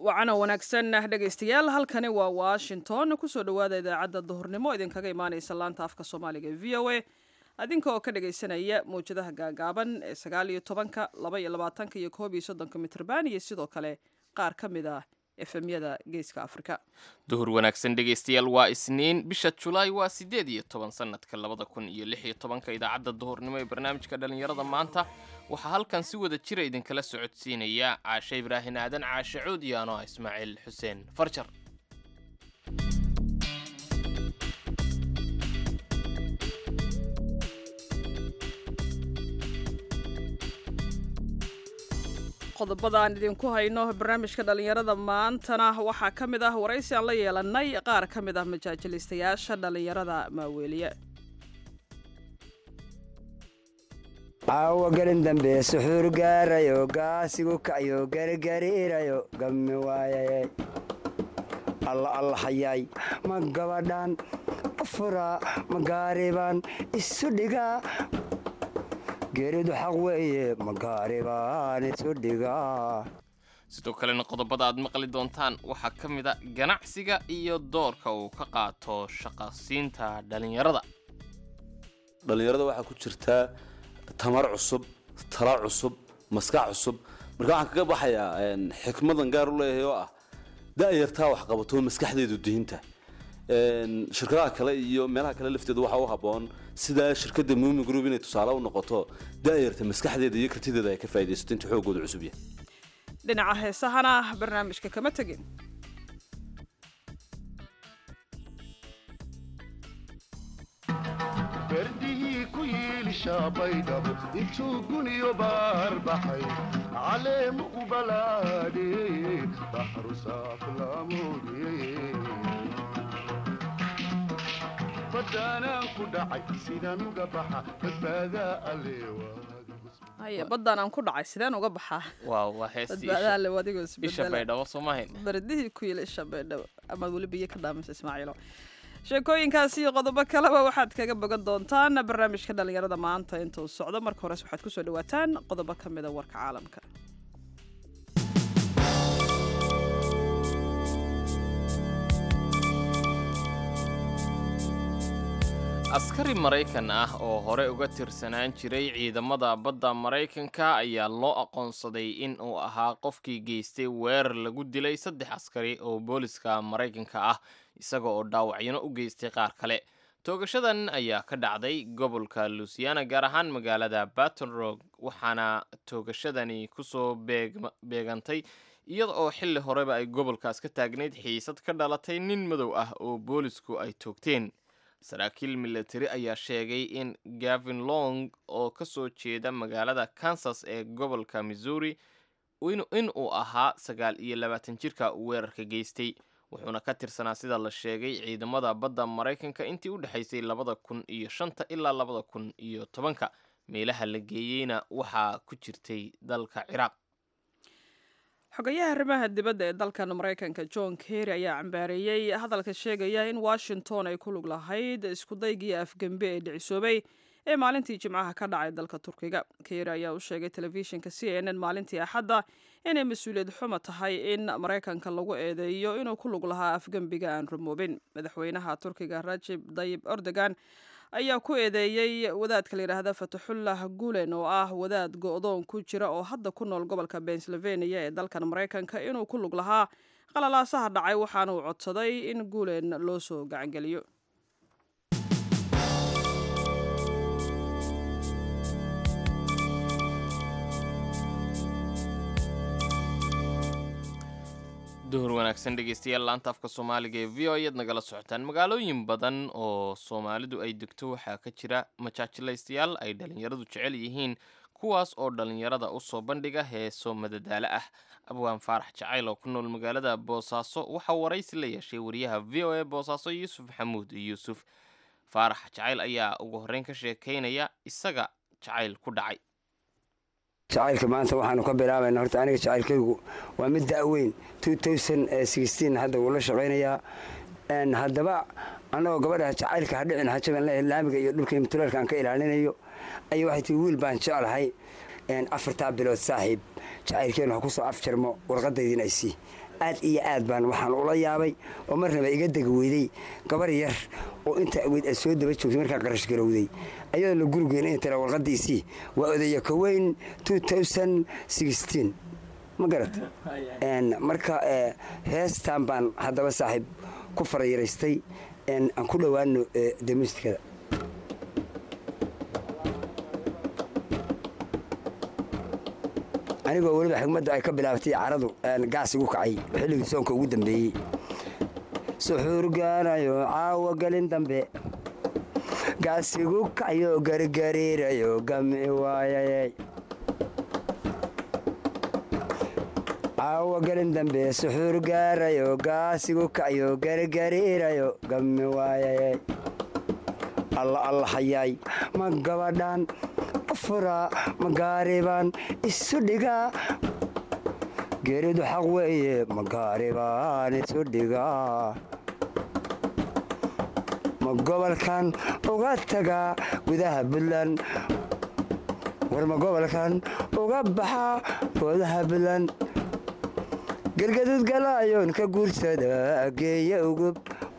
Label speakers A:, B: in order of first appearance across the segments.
A: wacana wanaagsan dhegaystayaal halkani waa washington kusoo dhowaada idaacadda duhurnimo idinkaga imaaneysa laanta afka soomaaliga ee v o a adinka oo ka dhagaysanaya mawjadaha gaagaaban ee sagaal iyo tobanka laba iyo labaatanka iyo koob iyo soddonka mitrban iyo sidoo kale qaar ka mid ah efemyada geeska afrika
B: duhur wanaagsan dhegaystayaal waa isniin bisha julaay waa siddeed iyo toban sanadka labada kun iyo lix iyo tobanka idaacadda duhurnimo ee barnaamijka dhallinyarada maanta waxaa halkan si wada jira idinkala socodsiinaya caashe ibraahin aadan caashe cuud iyo ano ah ismaaciil xuseen farjar
A: qodobadaan idinku hayno barnaamijka dhallinyarada maantana waxaa ka mid ah waraysi aan la yeelanay qaar ka mid ah majaajilistayaasha dhallinyarada maaweeliye
C: caawa gelin dambe suxuur gaarayo gaasigu kacyo gargariirayo gammi waayaye alla allahayaay ma gabadhan furaa ma gaaribaan isu dhigaa geeridu xaq weeye ma gaaribaan isu dhigaa
B: sidoo kalena qodobada aad maqli doontaan waxaa ka mid a ganacsiga iyo doorka uu ka qaato shaqasiinta dhallinyarada
D: dhallinyarada waxaa ku jirtaa tamar cusub tala cusub maskax cusub marka waxaan kaga baxayaa xikmadan gaar u leeyahay oo ah da'yartaa wax qabato maskaxdeedu dihinta shirkadaha kale iyo meelaha kale lafteeda waxaa u habboon sida shirkadda muumin group inay tusaale u noqoto da'yarta maskaxdeeda iyo kartideeda ay ka faa'idaysato inta xoogooda cusub yahay
A: dhinaca heesahana barnaamijka kama tegin
E: berdihii ku yiilishabaydhabo intuu guniyo baar baxay caleemu u balaadhiyey baxru saaflaamoodiyey badaanaan ku dhacay sidaan uga baxa badbaadaa alleewa
A: haya baddaan aan ku dhacay sideen uga baxaa
B: waaw waa heestii
A: badbaadaa le adigoo
B: isha
A: isbedela
B: baydhabo soo mahayn
A: bardihii ku yila isha baydhabo amaad weli biyo ka dhaamaysa ismaaciilo sheekooyinkaasi iyo qodobo kaleba waxaad kaga bogan doontaan barnaamijka dhallinyarada maanta intuu socdo marka hores waxaad kusoo dhawaataan qodobo ka mida warka caalamka
B: askari maraykan ah oo hore uga tirsanaan jiray ciidamada badda maraykanka ayaa loo aqoonsaday in uu ahaa qofkii geystay weerar lagu dilay saddex askari oo booliska maraykanka ah isaga oo dhaawacyano u geystay qaar kale toogashadan ayaa ka dhacday gobolka lusiana gaar ahaan magaalada baton rog waxaana toogashadani kusoo beegantay iyada oo xilli horeba ay gobolkaas ka taagnayd xiisad ka dhalatay nin madow ah oo boolisku ay toogteen saraakiil milatari ayaa sheegay in gavin long oo ka soo jeeda magaalada kansas ee gobolka missouri in uu ahaa sagaal iyo labaatan jirka weerarka geystay wuxuuna ka tirsanaa sida la sheegay ciidamada badda maraykanka intii u dhexaysay labada kun iyo shanta ilaa labada kun iyo tobanka meelaha la geeyeyna waxaa ku jirtay dalka ciraaq
A: xogayaha arrimaha dibadda ee dalkan maraykanka john kerry ayaa cambaareeyey hadalka sheegaya in washington ay ku lug lahayd iskudaygii afgembe ee dhicisoobay ee maalintii jimcaha ka dhacay dalka turkiga kerry ayaa u sheegay telefishinka c n n maalintii axadda inay mas-uuliyad xumo tahay in maraykanka lagu eedeeyo inuu ku lug lahaa afgembiga aan rumoobin madaxweynaha turkiga rajib dayib erdogan ayaa ku eedeeyey wadaadka la yidhaahda fataxullah gulen oo ah wadaad go-doon ku jira oo hadda ku nool gobolka pennsylvania ee dalkan maraykanka inuu ku lug lahaa qalalaasaha dhacay waxaana uu codsaday in gulen loo soo gacangeliyo
B: duhur wanaagsan dhegeystayaal laanta afka soomaaliga ee v o ayaad nagala socotaan magaalooyin badan oo soomaalidu ay degto waxaa ka jira majaajilaystayaal ay dhallinyaradu jecel yihiin kuwaas oo dhallinyarada u soo bandhiga heeso madadaalo ah abwaan faarax jacayl oo ku nool magaalada boosaaso waxaa waraysi la yeeshay wariyaha v o a boosaaso yuusuf maxamuud yuusuf faarax jacayl ayaa ugu horreyn ka sheekaynaya isaga jacayl ku dhacay
C: jacaylka maanta waxaanu ka bilaabayna horta aniga jacaylkaygu waa mid da'weyn hadda wuu la shaqaynayaa haddaba annagoo gabadha jacaylka hadhicin hajaban le laamiga iyo dhulka mutuleelka aan ka ilaalinayo ayay waxay tii wiil baan jeclahay afartaa bilood saaxiib jacaylkeen wax ku soo afjarmo warqadaydin ay sii aad iyo aad baan waxaan ula yaabay oo marnaba iga degi weyday gabar yar oo inta aweyd aad soo daba joogtay markaa qarash garowday ayadoo la gurigeena in tira warqadiisii waa odaya koweyn ma garat marka heestan baan haddaba saaxiib ku farayaraystay aan ku dhowaano demustikada anigoo weliba xigmaddu ay ka bilaabatay caradu gaas igu kacay xilligii soonka ugu dambeeyey suxuur gaanayo caawa gelin dambe gaas igu kacayo gargariirayo gami waayay caawa gelin dambe suxuur gaarayo gaas igu kacayo gargariirayo gami waayay alla alla hayaay ma gabadhan fura magaaribaan isu dhigaa geeridu xaq weeye magaaribaan isu dhigaa ma gobolkan uga tagaa gudaha puntland war ma gobolkan uga baxaa goodaha puntland gelgaduud galaayoon ka guursada geeya ugub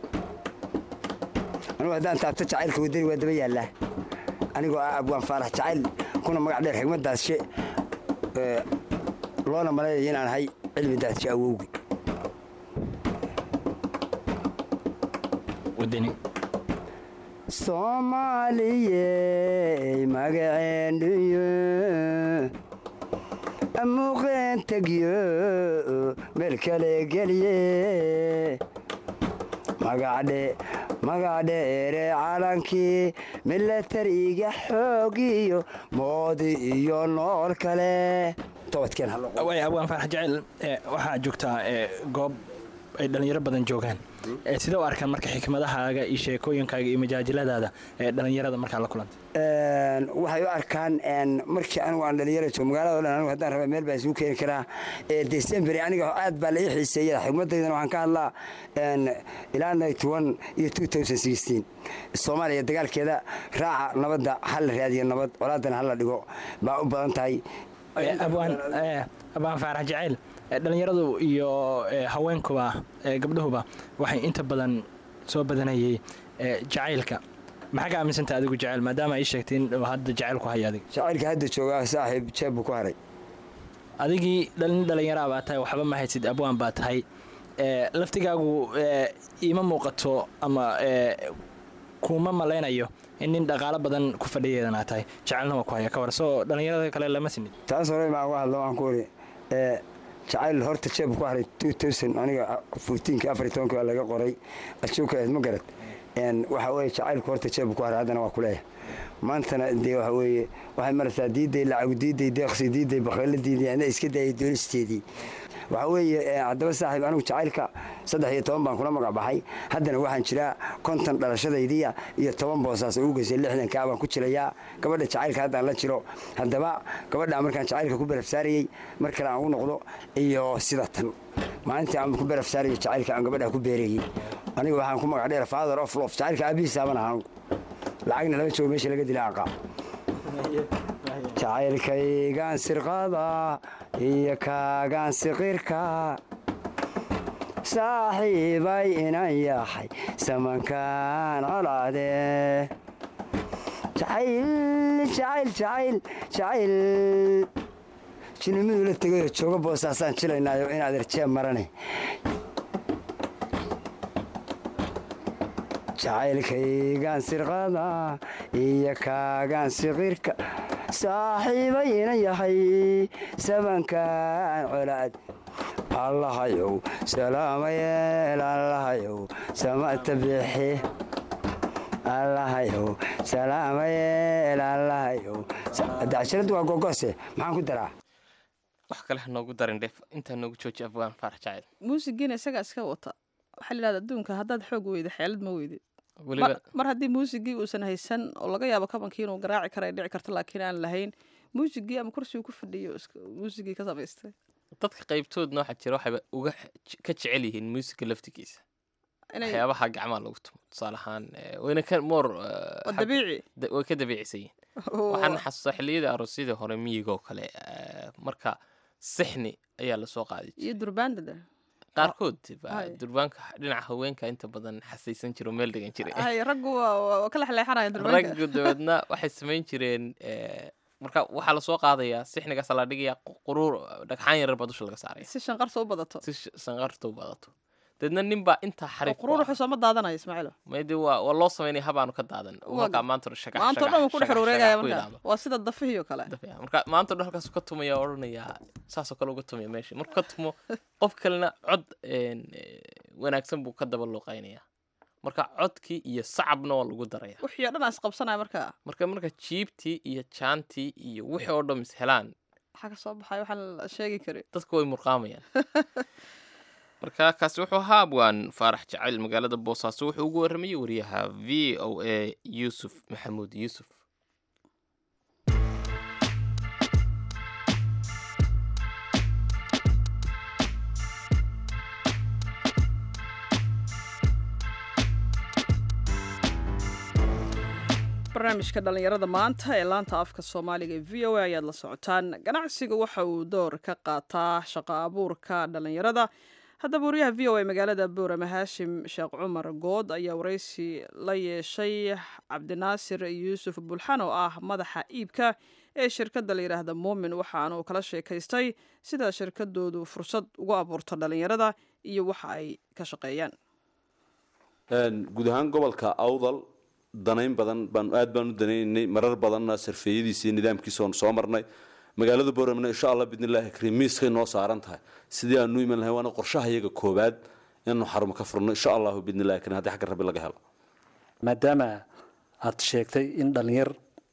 C: anugu haddaan taabto jacaylka wadani waa daba yaallaa anigoo ah abwaan faalax jacayl kuna magac dheer xigmadaasshe loona malaynaya inaan ahay cilmi daadshe awowgi soomaaliyey magaceenduyo amuuqeen tegyo meel kale geliye magacdhe magacdheere calankii milatariga xoogiyo moodi iyo nool kale
F: abwaan faarax jaceyl waxaa joogtaa goob ay dhallinyaro badan joogaan sidee u arkaan marka xikmadahaaga iyo sheekooyinkaaga iyo majaajiladaada ee dhallinyarada markaa la kulanta
C: waxay u arkaan markii anigu aan dhalinyara joogo magaalada o dhan anigu haddaan raba meel baan isugu keeni karaa december aniga aad baa la ii xiiseeya xigmadaydana waxaan ka hadlaa ilaa ninety one iyo two thousand sixteen soomaaliya dagaalkeeda raaca nabadda hal la raadiyo nabad colaadana hal la dhigo baa u badan tahay
F: abwaan faarax jaceyl dhallinyaradu iyo haweenkuba gabdhahuba waxay inta badan soo badanayay jacaylka maxaa ka aaminsanta adigu jaceyl maadaama ay sheegtay in hadda jacaylku haya adig
C: jacaylka hadda joogaa saaxiib jeeb buu ku haray
F: adigii dhalin dhallinyaraa baa tahay waxba ma haysid abwaan baa tahay laftigaagu iima muuqato ama kuma malaynayo in nin dhaqaalo badan ku fadhiyeedanaa tahay jacaylna waa ku haya ka war soo dhallinyarada kale lama sinid
C: taas hore maa uga hadlo waan ku uri jacayl horta jeeb ku haray aniga fotiinki afar iyo tobanki baa laga qoray ajoogka ma garad waxa weye jacaylku horta jeeb ku haray haddana waa kuleeyahay maantana dee waxa weeye waxay maraysaa diiday lacagu diiday deeqsi diiday bakaylo diiday ana iska daayay doonisteedii waxaa weeye haddaba saaxiib anigu jacaylka saddex iyo toban baan kula magac baxay haddana waxaan jiraa konton dhalashadaydiya iyo toban boosaas ugu geysay lixdankaa baan ku jirayaa gabadha jacaylka haddaan la jiro haddaba gabadhaa markaan jacaylka ku barafsaarayey mar kale aan ugu noqdo iyo sida tan maalintii aan ku barafsaarayo jacaylka aan gabadhaa ku beerayey aniga waxaan ku magac dheer father of lof jacaylka aabihiisaaban aha anigu lacagna lama joogo meesha laga dila aqaa jacaylkaygaan sirqada iyo kaagaan siqirka saaxiibay inan yahay samankaan colaade jacayl jacayl jacayl jacayl jinimadu la tegayo jooga boosaasaan jilaynaayo inaad erjeeb marane jacaylkaygaan sirqada iyo kaagaan siqirka saaxiibay inan yahay sabankaan colaad allahayow salaamayeel allahayow samata bixi allahayow salaamayeel allahayow dacshiradu waa gogoose maxaan ku daraa
B: wax kale ha noogu darin dheef intaa noogu jooji afgaan faarax jacayl
A: muusigiina isagaa iska wata waxaa la yidhahda adduunka haddaad xoog weyda xeelad ma weydid
B: weliba
A: mar haddii muusigii uusan haysan oo laga yaabo kabankii inuu garaaci kara ay dhici karto laakiin aan lahayn muusigii ama kursigu ku fadhiyo muusigii ka samaystay
B: dadka qaybtoodna waxaa jira waxayba uga ka jecel yihiin muusiga laftigiisa waxyaabaha gacmaha lagu tumo tusaale ahaan wayna ka moor
A: waa dabiici
B: way ka dabiicisan yihiin waxaan xasuustaa xilliyada aroosyadii hore miyiga oo kale marka sixni ayaa lasoo qaadi
A: iyo durbaandada
B: qaarkood baa
A: Hay.
B: durbaanka dhinaca haweenka inta badan xasaysan jiro meel degan jiray
A: hay raggu waa waa ka lexleexanaya durbaanka
B: raggu dabeedna waxay samayn jireen eh, marka waxaa lasoo qaadayaa sixnigaasa la dhigaya quruur dhagxaan yarar baa dusha laga saaraya
A: si shanqarsa u badato
B: si sh- sanqarta u badato dabeedna nin baa intaa xariif
A: quruur wuxuu sooma daadanaya ismaaciilo
B: mayde waa waa loo samaynaya habaanu ka daadan
A: Waa
B: markaa
A: ga-
B: maanta hore shagax
A: maanta o dhan wuu ku dhex
B: shagax-
A: wareegaya
B: shagax ku
A: marka
B: yidhaahdo.
A: waa sida dafihii oo kale
B: Dafaya. marka maanta o dhan halkaas ka tumaya oo odhanaya saasoo kale uga tumaya meesha markuu ka tumo qof kalena cod een, eh, wanaagsan buu ka daba luuqaynaya marka codkii iyo sacabna waa lagu daraya
A: wixii oo dhan aan isqabsanaya marka
B: marka marka jiibtii iyo jaantii iyo wixii oo dhan is helaan
A: waxaa ka soo baxay waxaan la sheegi karin
B: dadku way murqaamayaan marka kaasi wuxuu ahaa abwaan faarax jacayl magaalada boosaaso wuxuu ugu warramayey wariyaha v o a yuusuf maxamuud yuusuf
A: barnaamijka dhallinyarada maanta ee laanta afka soomaaliga ee v o a ayaad la socotaan ganacsiga waxa uu door ka qaataa shaqo abuurka dhallinyarada haddaba wariyaha v o a magaalada boorama haashim sheekh cumar good ayaa waraysi la yeeshay cabdinaasir yuusuf bulxan oo ah madaxa iibka ee shirkadda la yidhaahda muumin waxaana uu kala sheekaystay sida shirkadoodu fursad ugu abuurto dhallinyarada iyo waxa ay ka shaqeeyaan
D: Een, guud ahaan gobolka awdal danayn badan baan aad baan u danaynaynay marar badanna sarfeeyadiisa iyo nidaamkiisa oon soo marnay magaalada boramna insha allah bidnillaahi kariim miiskay noo saaran tahay sidii aanu iman lahayn waana qorshaha iyaga koobaad inaanu xarumo ka furno insha allahu bidnillahi kariim haddii xagga rabbi laga helo
G: maadaama aad sheegtay in dhallinyar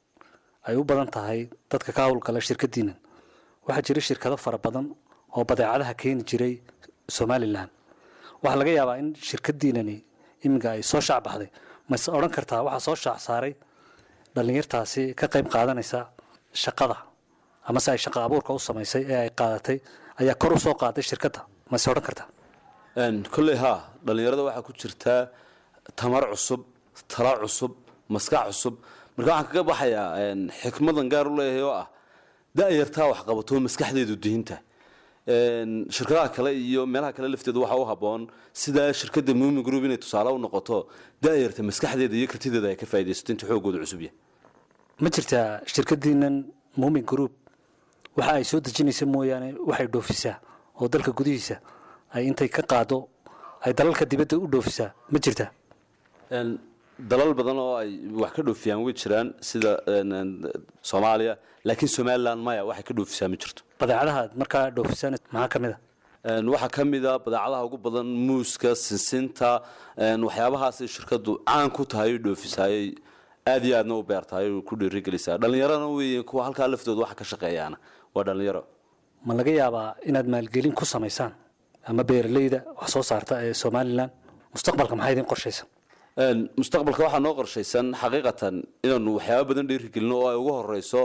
G: ay u badan tahay dadka ka howlgala shirkadiinan waxaa jira shirkado fara badan oo badeecadaha keeni jiray somalilan waxaa laga yaabaa in shirkadiinani iminka ay soo shaac baxday mase odhan kartaa waxaa soo shaac saaray dhallinyartaasi ka qayb qaadanaysa shaqada amase ay shaqo abuurka u samaysay ee ay qaadatay ayaa kor u soo qaaday shirkadda mase odhan kartaa
D: Een, kolley haa dhallinyarada waxaa ku jirtaa tamar cusub tala cusub maskax cusub marka waxaan kaga baxayaa een, xikmadan gaar u leeyahay oo ah da-yartaa wax qabato maskaxdeedu dihinta Een, shirkadaha kale iyo meelaha kale lafteedu waxaa u habboon sida shirkadda muumin group inay tusaale u noqoto da-yarta maskaxdeeda iyo kartideeda ay ka faaidaysato inta xoogooda cusub yahay
G: ma jirtaa shirkadiinan muumin group waxa ay soo dejinaysa mooyaane waxay dhoofisaa oo dalka gudihiisa ay intay ka qaado ay dalalka dibadda u dhoofisaa ma jirtaa
D: Een, dalal badan oo ay wax ka dhoofiyaan way jiraan sida een, een, soomaaliya laakiin somaliland maya waxay ka dhoofisaa ma jirto
G: badeecadaha aad markaa dhoofisaan maxaa ka mid a
D: Een, waxaa ka mid a badeecadaha ugu badan muuska sinsinta een, waxyaabahaasay shirkadu caan ku tahay oo dhoofisaayay aad iyo aadna u beertahay oo ku dhiirigelisaa dhallinyarana weeye kuwa halkaa laftooda waxa ka shaqeeyaana waa dhallinyaro
G: ma laga yaabaa inaad maalgelin ku samaysaan ama beeralayda wax soo saarta ee somalilan mustaqbalka maxaa idin qorshaysan
D: Een, mustaqbalka waxaa noo qorshaysan xaqiiqatan inaanu waxyaaba badan dhiirigelino oo ay ugu horeyso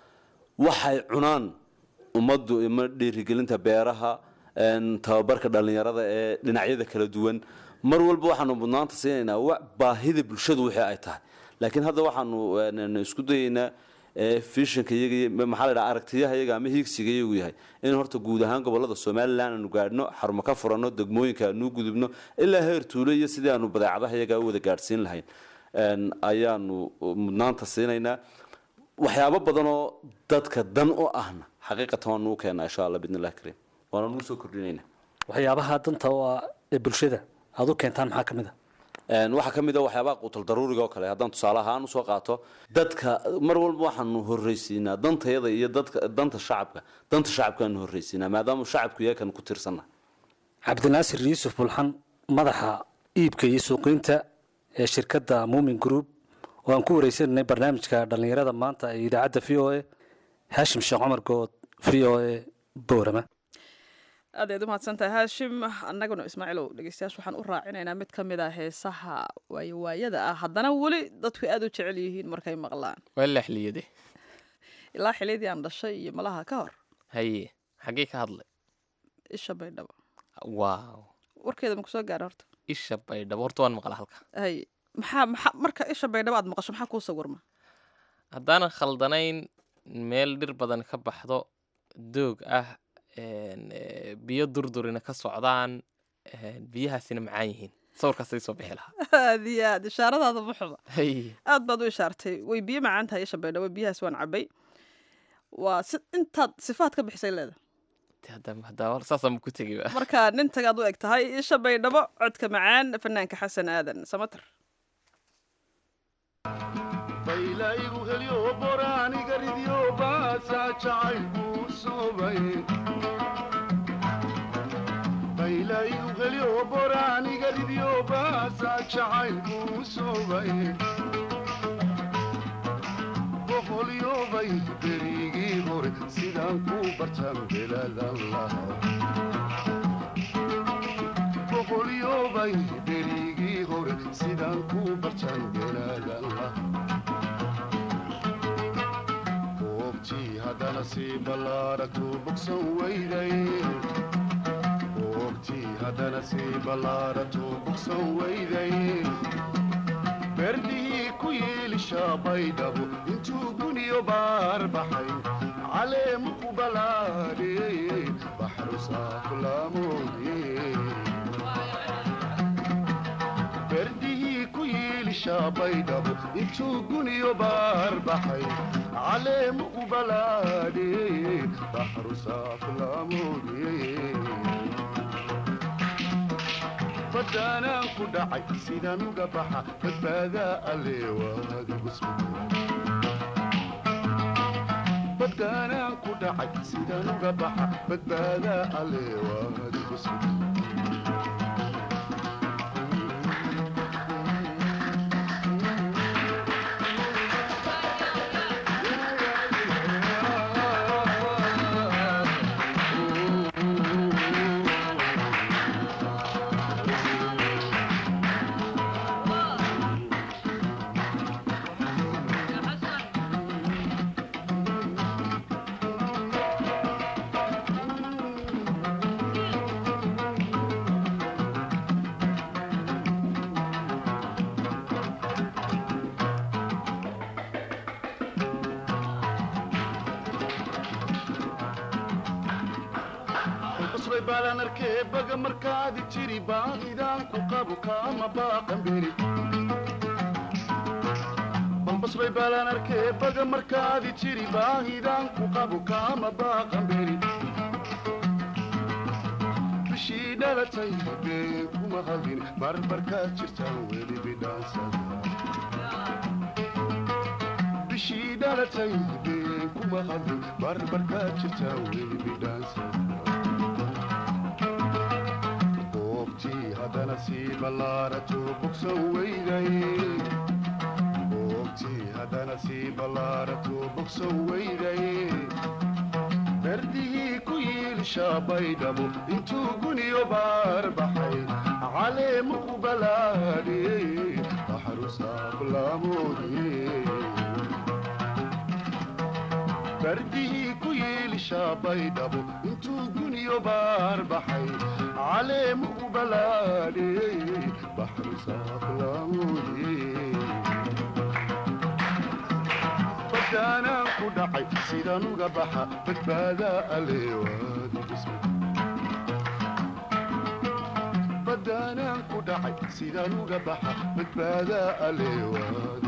D: waxay cunaan ummaddu ima dhiirigelinta beeraha een, tababarka dhallinyarada ee dhinacyada kala duwan mar walba waxaanu mudnaanta siinaynaa wa- baahida bulshadu wixii ay tahay laakiin hadda waxaanu een, isku dayaynaa ee, fishanka iyaga iyo maxaa la dhaha aragtiyaha iyaga ama hiigsiga iyagu yahay in horta guud ahaan gobolada somalilan aanu gaadhno xarumo ka furanno degmooyinka aanu gudubno ilaa heer tuulo iyo sidii aanu badeecadaha iyaga u wada gaadhsiin lahayn Een, ayaanu mudnaanta siinaynaa waxyaabo badan oo dadka dan u ahna xaqiiqatan waanu u keenaa insha allah bidnillahi kariim waana nuu soo kordhinaynaa
G: waxyaabaha danta oo ah ee bulshada aad u keentaan maxaa ka mid a
D: Een, waxaa ka mid a waxyaabaha quutal daruuriga oo kale haddaan tusaale ahaan usoo qaato dadka mar walba waxaanu horreysiinaa dantayada iyo dadka danta shacabka danta shacabkaanu horreysiinaa maadaama shacabku iyakan ku tirsannahay
G: cabdinaasir yuusuf bulxan madaxa iibka iyo suuqiinta ee shirkadda muumin group oo aan ku wareysananay barnaamijka dhallinyarada maanta ee idaacadda v o a haashim sheekh cumar good v o a boorama
A: aad ayaad u mahadsantahay haashim annaguna ismaaciilow dhegeystayaasha waxaan u raacinaynaa mid ka mid ah heesaha waayowaayada ah haddana weli dadku aad u jecel yihiin markay maqlaan
B: waa leexliyade
A: ilaa xilidii aan dhashay iyo malaha ka hor
B: haye xaggee ka hadlay
A: isha baydhabo
B: waaw
A: warkeeda ma kusoo gaara horta
B: isha baydhabo horta waan maqla halka
A: hay maxaa maxaa marka isha baydhabo aad maqasho maxaa kuu sawirma
B: haddaanan khaldanayn meel dhir badan ka baxdo doog ah een, ee, biyo durdurina ka socdaan Een, biyahaasina macaan yihiin sawirkaasay soo bixi lahaa
A: aad iyo aad ishaaradaada ma xuba
B: Hay.
A: aad baad u ishaartay way biyo macaan tahay isha baydhabo biyahaas waan cabay waa si intaad sifaad ka bixisay leeda
B: Dee hadda- hadda war saasaan ku tegi ba
A: marka nin tagaad u eg tahay isha baydhabo codka macaan fanaanka xasan aadan samater
E: baylaygu helyo boraaniga ridyo baasaa jacaylku soobay baylaygu helyo boraaniga ridyo baasaa jacaylku soobay boqolyobay berigii hore sidaan ku bartan belaadan lahaa boqolyobay berigii hore sidaan ku bartan belaadan lahaa goobtii haddana sii ballaaragtu bogsan weyday goobtii haddana sii ballaaragtu bogsan weyday berdihii ku yiilisha baydhabo intuu guniyo baar baxay caleemu ku balaadhiyey baxru saaflaamoodiyey berdihii ku yiilisha baydhabo intuu guniyo baar baxay caleemu u balaadhiyey baxru saaflaamoodiyey badaanaan ku dhacay sidaan uga baxa badbaadaa alle waadigu badaanaan ku dhacay sidaan uga baxa badbaadaa alle waadigu qosbay baalaan arkee baga markaadi jiri baaqidaan ku qabu kaama baaqan beri balbasbay baalaan arkee baga markaadi jiri baahidaan ku qabu kaama baaqan beri bishii dhalatay been kuma hadlin barbarkaad jirtaan weli bidhaansada bishii dhalatay been kuma hadlin barbarkaad jirtaan weli bidhaansada goobtii haddana sii ballaarato bogsan weyday goobtii haddana sii ballaarato bogsan weyday berdihii ku yiilisha baydhabo intuu guniyo baar baxay caleemu ku balaadhiyey baxru saaflaamoodiyey berdihii ku yiilisha baydhabo intuu guniyo baar baxay caleemu u balaadhiyey baxru saaflaamoodiyey badaanaan ku dhacay sidaan uga baxa badbaadaa aleewaadi badaanaan ku dhacay sidaan uga baxa badbaadaa aleewaadi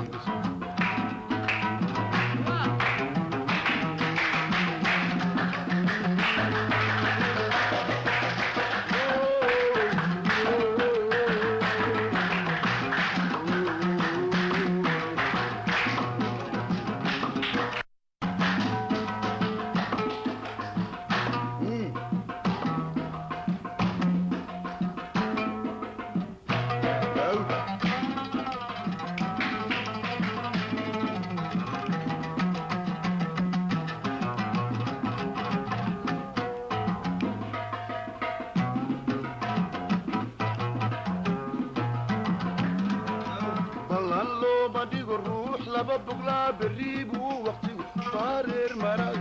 E: ballan looma dhigo ruux laba boglaa berri buu waqtigu baareer maray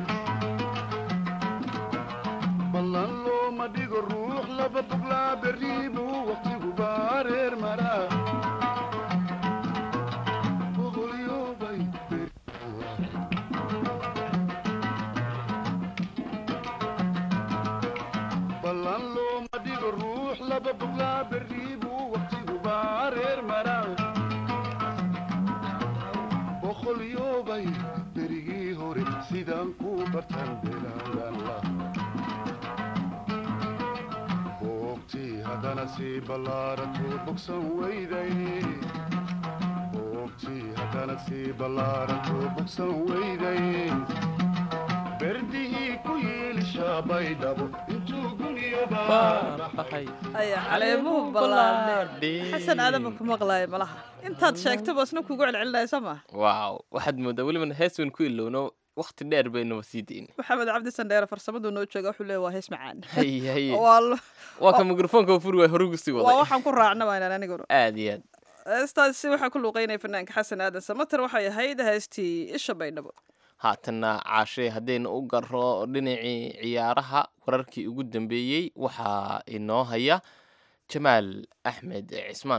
E: ballan looma dhigo ruux laba boglaa berri buu waqtigu baareer maraa boqolyoobay ballan looma dhigo ruux laba bog boglaa berri buu waqtigu baareer maraa boqolyoobay berigii hore sidaan ku bartan belaagan la boogtii haddana sii ballaarato bogsan weyday boogtii haddana sii ballaarato bogsan weyday berdihii ku yiilishaa baydhabo intuu guniyo baabaxay
A: aya caleemuhu ballaadhe xasan aadama ku maqlaaya malaha intaad sheegtaba isna kugu celcelinaya soo maa
B: waaw waxaad moodaa welibana hees weyn ku ilowno wakti dheer baynaba sii dayn
A: maxamed cabdi sandheere farsamadu noo jooga wuxuu leeya waa hees macaan
B: haye haye
A: waa lo-
B: waa ka mikrofoonka furi waay hore ugu sii
A: waa
B: waday
A: waxaan ku raacna waynaan aniguna
B: aad iyo aad
A: heestaasi waxaa ku luuqeynaya fanaanka xasan aadan samater waxay ahayd heestii isha baydhabo
B: haatanna caashee haddaynu u garo dhinacii ciyaaraha wararkii ugu dambeeyey waxaa inoo haya jamaal axmed cismaan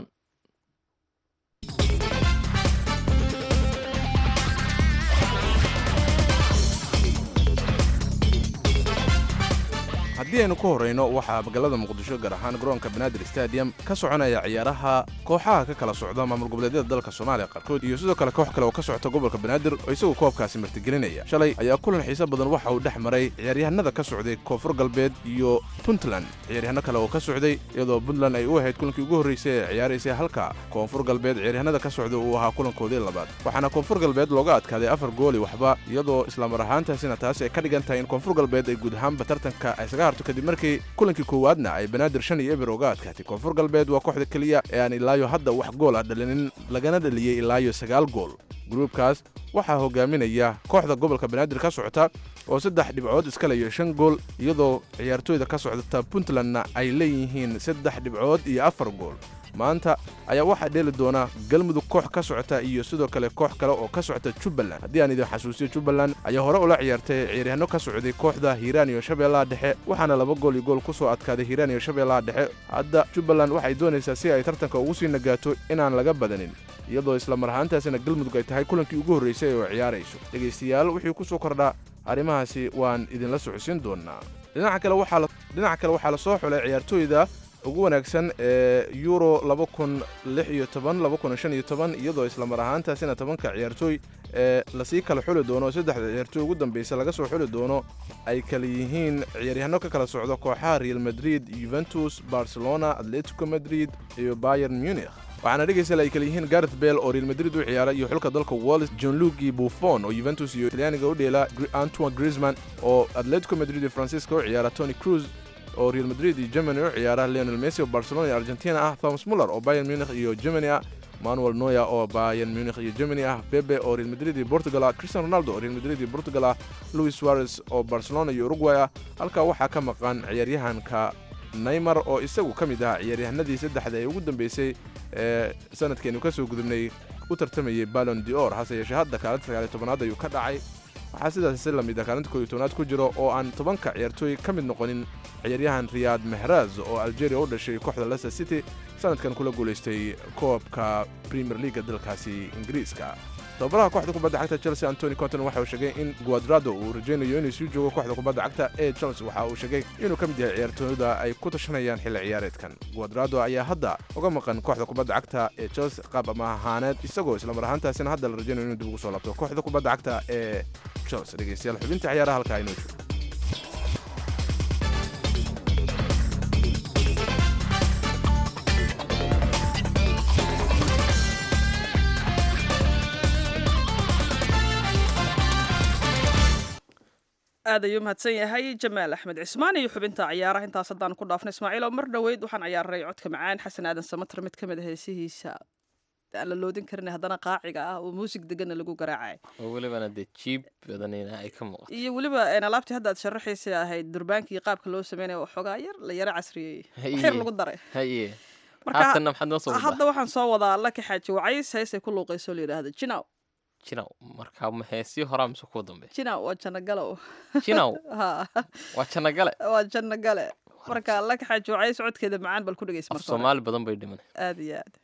H: haddii aynu ku horrayno waxaa magaalada muqdisho gaar ahaan garoonka banaadir stadium ka soconaya ciyaaraha kooxaha ka kala socda maamul goboleedyada dalka soomaaliya qaarkood iyo sidoo kale koox kale oo ka socota gobolka banaadir oo isagu koobkaasi martigelinaya shalay ayaa kulan xiise badan waxa uu dhex maray ciyaaryahanada ka socday koonfur galbeed iyo puntland ciyaaryahanno kale oo ka socday iyadoo puntland ay u ahayd kulankii ugu horreysay ee ciyaaraysay halka koonfur galbeed ciyaaryahanada ka socda uu ahaa kulankoodii labaad waxaana koonfur galbeed looga adkaaday afar gooli waxba iyadoo islamar ahaantaasina taasi ay ka dhigan tahay in koonfur galbeed ay guud ahaanba tartanka ay isaga harto kadib markii kulankii koowaadna ay banaadir shan iyo eber uga adkaatay koonfur galbeed waa kooxda keliya ee aan ilaayo hadda wax gool ah dhalinin lagana dhaliyey ilaayo sagaal gool gruubkaas waxaa hogaaminaya kooxda gobolka banaadir ka socota oo saddex dhibcood iska leeyo shan gool iyadoo ciyaartooyda ka socdata puntlandna ay leeyihiin saddex dhibcood iyo afar gool maanta ayaa waxaa dheeli doona galmudug koox ka socota iyo sidoo kale koox kale oo ka socota jubbaland haddii aan idin xasuusiyo jubbaland ayaa hore ula ciyaartay ciyaaryahanno ka socday kooxda hiiraan iyo shabeellaha dhexe waxaana laba gool iyo gool ku soo adkaaday hiiraan iyo shabeellaha dhexe hadda jubbaland waxay doonaysaa si ay tartanka ugu sii nagaato inaan laga badanin iyadoo isla mar ahaantaasina galmudug ay tahay kulankii ugu horraysay oo ciyaarayso dhegaystayaal wixii ku soo kordha arrimahaasi waan idinla socodsiin doonaa dhinaca kale waxaa la- dhinaca kale waxaa la soo xulay ciyaartooyda ugu wanaagsan ee euro iyadoo isla mar ahaantaasina tobanka ciyaartooy ee lasii kala xuli doono saddexda ciyaartooy ugu dambeysa laga soo xuli doono ay kala yihiin ciyaaryahanno ka kala socda kooxaha real madrid yuventus barcelona atletico madrid iyo bayern munich waxaana dhegaystayaal ay kala yihiin gareth bell oo real madrid u ciyaara iyo xulka dalka wallis john lugi buffon oo juventus iyo talyaaniga u dheela Gr- antoine griezmann oo atletico madrid iyo francisca u ciyaara tony cruz oo real madrid iyo germany u ciyaara leonel messi oo barcelona iyo argentina ah thomas muller oo bayern munich iyo germany ah manuel noya oo bayern munich iyo germany ah bebe oo real madrid iyo portugal ah cristiano ronaldo oo real madrid iyo portugal ah luis suarez oo barcelona iyo uruguay ah halkaa waxaa ka maqan ciyaaryahanka neymar oo isagu ka mid ahaa ciyaaryahanadii saddexda ee ugu dambeysay ee sanadkeenu ka soo gudubnay u tartamayay ballon d'or hase yeeshee hadda kaalinta sagaaliyo tobanaad ayuu ka dhacay waxaa sidaas si lamid ah kaalinta koob iyo tobanaad ku jiro oo aan tobanka ciyaartooy ka mid noqonin ciyaaryahan riyaad mehraz oo algeria u dhashay kooxda leicester city sanadkan kula guulaystay koobka premier leaga dalkaasi ingiriiska tababaraha kooxda kubadda cagta chelsea antony conton waxa uu sheegay in guadrado uu rajaynayo inuu sii joogo kooxda kubadda cagta ee chelsea waxa uu sheegay inuu ka mid yahay ciyaartooyda ay ku tashanayaan xilli ciyaareedkan guadrado ayaa hadda uga maqan kooxda kubadda cagta ee chelsea qaab ama ahaaneed isagoo islamar ahaantaasina hadda la rajaynayo inuu dib ugu soo laabto kooxda kubadda cagta ee chelsea dhegeystayaal xubinta ciyaaraha halkaa inoo joogo
A: aad ayuu mahadsan yahay jamaal axmed cismaan iyo xubinta ciyaaraha intaas haddaan ku dhaafna ismaaciil oo mar dhoweyd waxaan ciyaaray codka macaan xasan aadan samater mid ka mid a heesihiisa aan la loodin karin haddana qaaciga ah oo muusig deganna lagu garaacay
B: oo welibana dee jiib badanina ay ka muuqato
A: iyo weliba een, alaabtii hadda aad sharaxaysa ahayd durbaankii qaabka loo sameynaya waxoogaa yar la yara casriyey wax yar
B: Haye.
A: lagu daray
B: haye
A: Marka-
B: haatanna maxaad noo soo wadaa
A: hadda waxaan soo wadaa laki xaaji wacays heesay ku luuqayso la yidhaahdo jinaw
B: jinaw marka ma heesii horaa mise kuwa dambe
A: jinaw waa jannagalow
B: jinaw
A: Ha,
B: waa jannagale
A: waa jannagale marka laki xaaji wacays codkeeda macaan bal ku dhegeysa
B: af
A: marka hore.
B: soomaali badan bay dhiman
A: aad iyo aad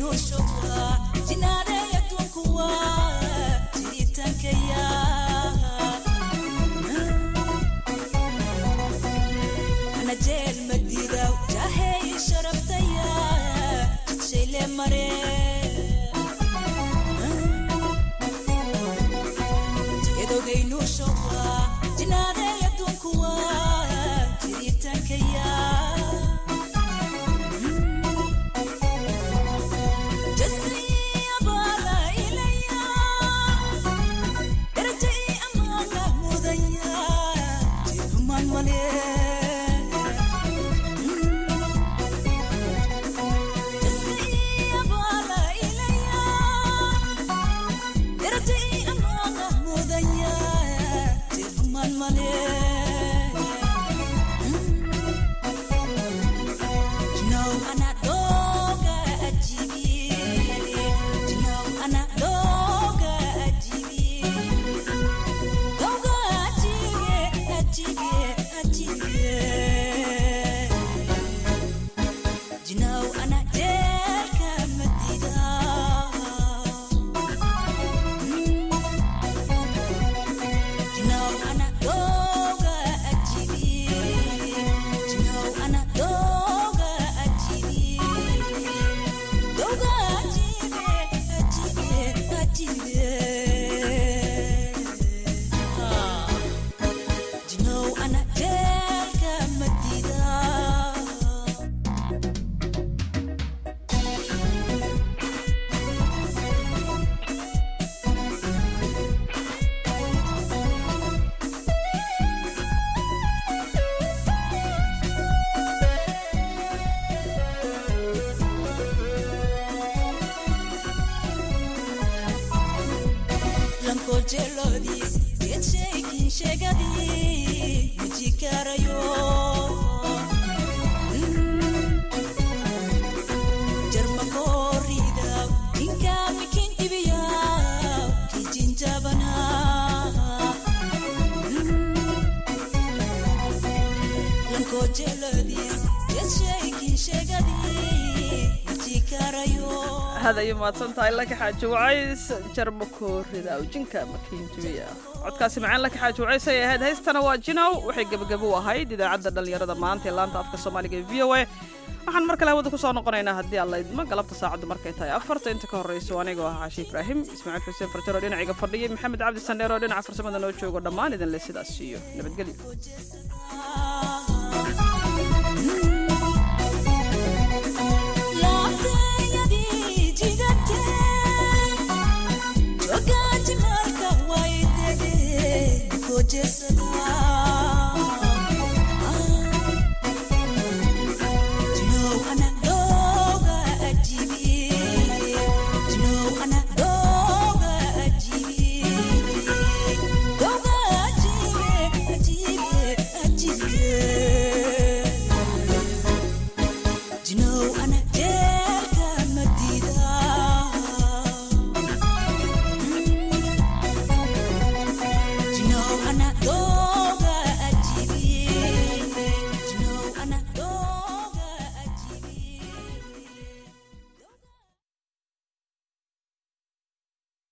A: hadayo mahadsan tahay laka xaaji wacays jarmakoorida awjinka makiinjabiya codkaasi macaan laka xaaji wacays ay ahayd haystana waa jinow waxay gebagabo u ahayd idaacadda dhallinyarada maanta ee laanta afka soomaaliga ee v o a waxaan mar kale hawada kusoo noqonaynaa haddii alla idmo galabta saacaddu markay tahay afarta inta ka horrayso anigoo ah caashi ibraahim ismaaciil xuseen farjaro dhinaciga fadhiyay maxamed cabdi sandheer oo dhinaca farsamada noo joogo dhammaan idin le sidaas iyo nabadgelyo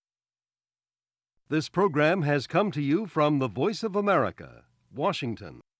I: This program has come to you from the Voice of America, Washington.